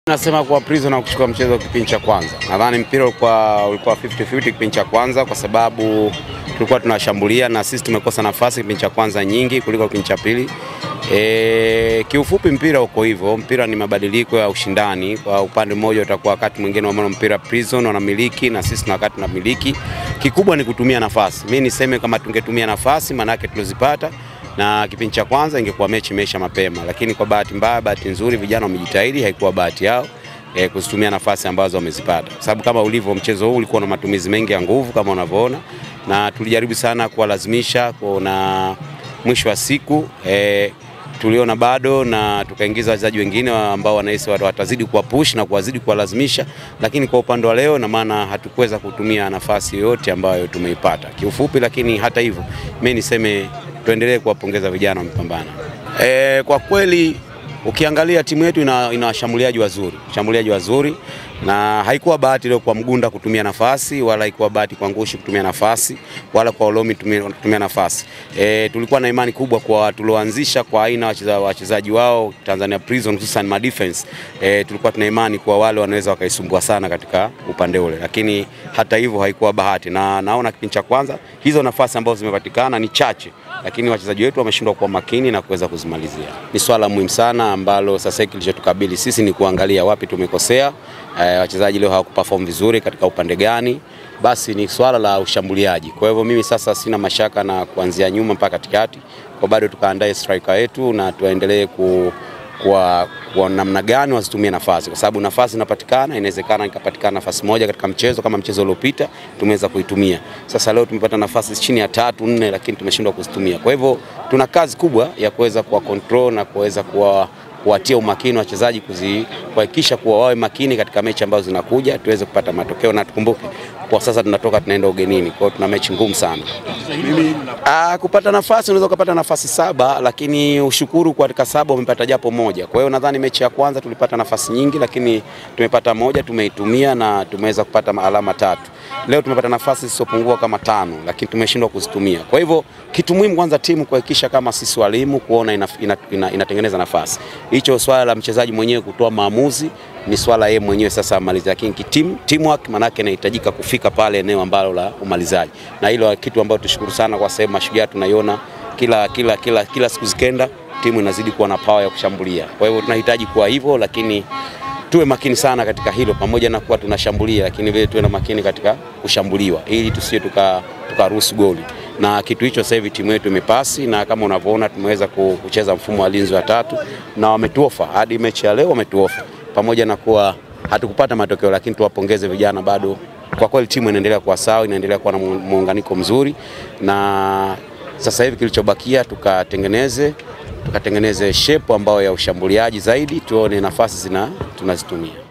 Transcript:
Nasema kuwa Prison na kuchukua mchezo kipindi cha kwanza. Nadhani mpira ulikuwa ulikuwa 50-50 kipindi cha kwanza kwa sababu tulikuwa tunashambulia na sisi tumekosa nafasi kipindi cha kwanza nyingi kuliko kipindi cha pili. E, kiufupi mpira uko hivyo. Mpira ni mabadiliko ya ushindani. Kwa upande mmoja utakuwa wakati mwingine wa mpira Prison wanamiliki na sisi na wakati tunamiliki. Kikubwa ni kutumia nafasi. Mimi niseme kama tungetumia nafasi manake tulizipata na kipindi cha kwanza ingekuwa mechi imeisha mapema, lakini kwa bahati mbaya, bahati nzuri, vijana wamejitahidi, haikuwa bahati yao e, kuzitumia nafasi ambazo wamezipata, kwa sababu kama ulivyo mchezo huu ulikuwa na matumizi mengi ya nguvu kama unavyoona, na tulijaribu sana kuwalazimisha na mwisho wa siku e, tuliona bado na tukaingiza wachezaji wengine ambao wanahisi watazidi kuwa push na kuwazidi kuwalazimisha, lakini kwa upande wa leo na maana hatukuweza kutumia nafasi yoyote ambayo tumeipata kiufupi. Lakini hata hivyo mimi niseme tuendelee kuwapongeza vijana wamepambana. E, kwa kweli ukiangalia timu yetu ina, ina washambuliaji wazuri, washambuliaji wazuri na haikuwa bahati leo kwa Mgunda kutumia nafasi wala haikuwa bahati kwa Ngushi kutumia nafasi wala kwa Olomi kutumia nafasi. E, tulikuwa na imani kubwa kwa tulioanzisha kwa aina ya wachezaji wao Tanzania Prison hususan ma defense. E, tulikuwa tuna imani kwa wale wanaweza wakaisumbua sana katika upande ule, lakini hata hivyo haikuwa bahati, na naona kipindi cha kwanza hizo nafasi ambazo zimepatikana ni chache lakini wachezaji wetu wameshindwa kuwa makini na kuweza kuzimalizia. Ni swala muhimu sana ambalo sasa hiki kilichotukabili sisi ni kuangalia wapi tumekosea, e, wachezaji leo hawakuperform vizuri katika upande gani, basi ni swala la ushambuliaji. Kwa hivyo mimi sasa sina mashaka na kuanzia nyuma mpaka katikati, kwa bado tukaandae striker wetu na tuendelee ku kwa, kwa namna gani wasitumie nafasi, kwa sababu nafasi inapatikana. Inawezekana ikapatikana nafasi moja katika mchezo kama mchezo uliopita tumeweza kuitumia. Sasa leo tumepata nafasi chini ya tatu nne, lakini tumeshindwa kuzitumia. Kwa hivyo tuna kazi kubwa ya kuweza kuwa control na kuweza kuwa kuwatia umakini wachezaji kuhakikisha kuwa wawe makini katika mechi ambazo zinakuja tuweze kupata matokeo, na tukumbuke kwa sasa tunatoka tunaenda ugenini, kwa hiyo tuna mechi ngumu sana. Aa, kupata nafasi unaweza kupata nafasi saba, lakini ushukuru kwa katika saba umepata japo moja. Kwa hiyo nadhani mechi ya kwanza tulipata nafasi nyingi, lakini tumepata moja, tumeitumia na tumeweza kupata alama tatu. Leo tumepata nafasi zisizopungua kama tano, lakini tumeshindwa kuzitumia. Kwa hivyo kitu muhimu kwanza timu kuhakikisha kama sisi walimu kuona ina, ina, ina, inatengeneza nafasi. Hicho swala la mchezaji mwenyewe kutoa maamuzi ni swala yeye mwenyewe sasa amaliza, lakini team teamwork manake inahitajika kufika pale eneo ambalo la umalizaji, na hilo kitu ambacho tushukuru sana kwa sababu Mashujaa tunaiona kila, kila, kila, kila siku zikenda timu inazidi kuwa na power ya kushambulia. Kwa hivyo tunahitaji kuwa hivyo, lakini tuwe makini sana katika hilo, pamoja na kuwa tunashambulia, lakini vile tuwe na makini katika kushambuliwa ili tusije tukaruhusu tuka goli na kitu hicho sasa hivi timu yetu imepasi, na kama unavyoona tumeweza kucheza mfumo wa linzi wa tatu na wametuofa hadi mechi ya leo, wametuofa pamoja na kuwa hatukupata matokeo, lakini tuwapongeze vijana, bado kwa kweli timu inaendelea kuwa sawa, inaendelea kuwa na muunganiko mzuri, na sasa hivi kilichobakia tukatengeneze tukatengeneze shepu ambayo ya ushambuliaji zaidi, tuone nafasi zina tunazitumia.